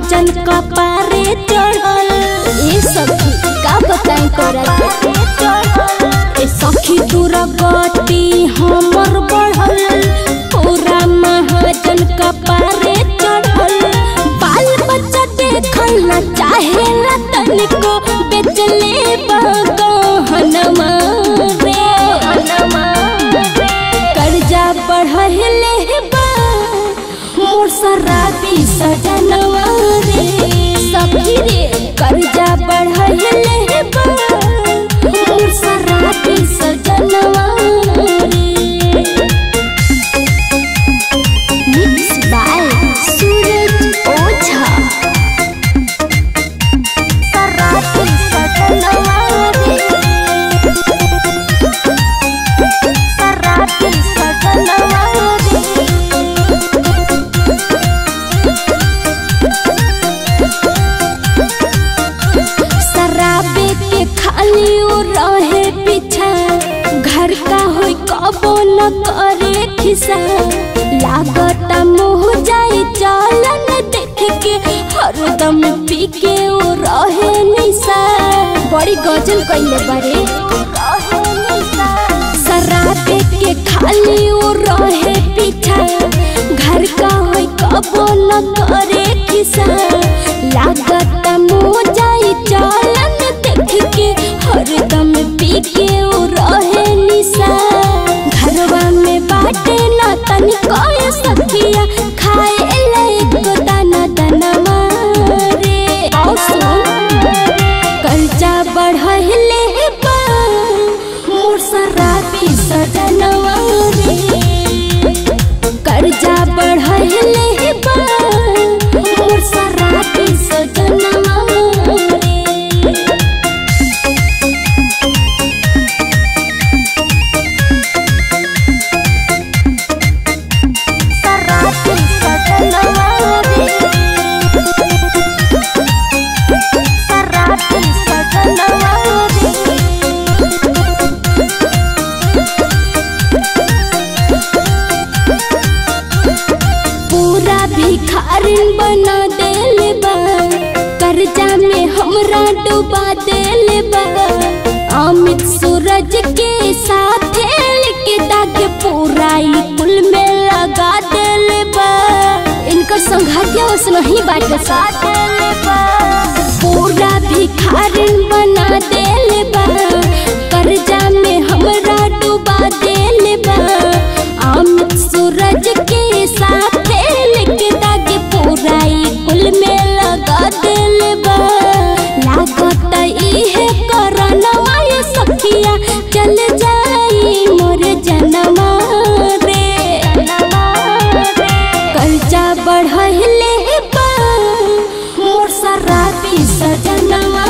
महाजन कपारे चढ़ल ए सखी का बताई तोरा के ए सखी दूर गति हमर बढ़ल पूरा महाजन कपारे चढ़ल बाल बच्चा देखल न चाहे ला तनिको बेचले बगहनमा रे कर्जा बढ़ले बा मोर शराबी सजनवा रे सखी रे कर्जा बढ़ले बा मोर शराबी सजनवा रे मिक्स बाय सूरज ओझा शराबी सजनवा रे शराबी सजनवा रे शराबे के खाली ओ रहे पीछा घर का होई कबो न करे खिसा लागत मोह जाए चलन देख के हरदम पी के ओ रहे निशा बड़ी गजल कइले बारे शराबे के खाली ओ रहे पीछा घर का होई कबो न करे खिसा लागत मोह जाए चलन देख के हरदम पी के ओ रहे निशा घरवा में बाटे ना तनिको ये सखिया खाए ले दाना दाना मारे आओ सुन कर्जा बढ़ले बा मोर शराबी सजनवा रे कर्जा बढ़ले बा मोर शराबी सजनवा रे शराबी सजनवा रे शराबी सजनवा रे पूरा भिखारिन बना देले बा कर्जा में हमरा डुबा देले बा अमित सूरज के साथ लेके दागे पूरा ई पुल में लगा देले बा इनकर संघातिया उस नहीं बाटे साथ देले बा पूरा भिखारिन बना देले बा कर्जा में हमरा डुबा देले बा अमित सूरज के साथ लेके दागे पूरा ई कुल में लगा देले बा लागत इहे करनवा ये सखिया चल जाई मोर जनमा रे कर्जा बढ़ले बा मोर शराबी सजनवा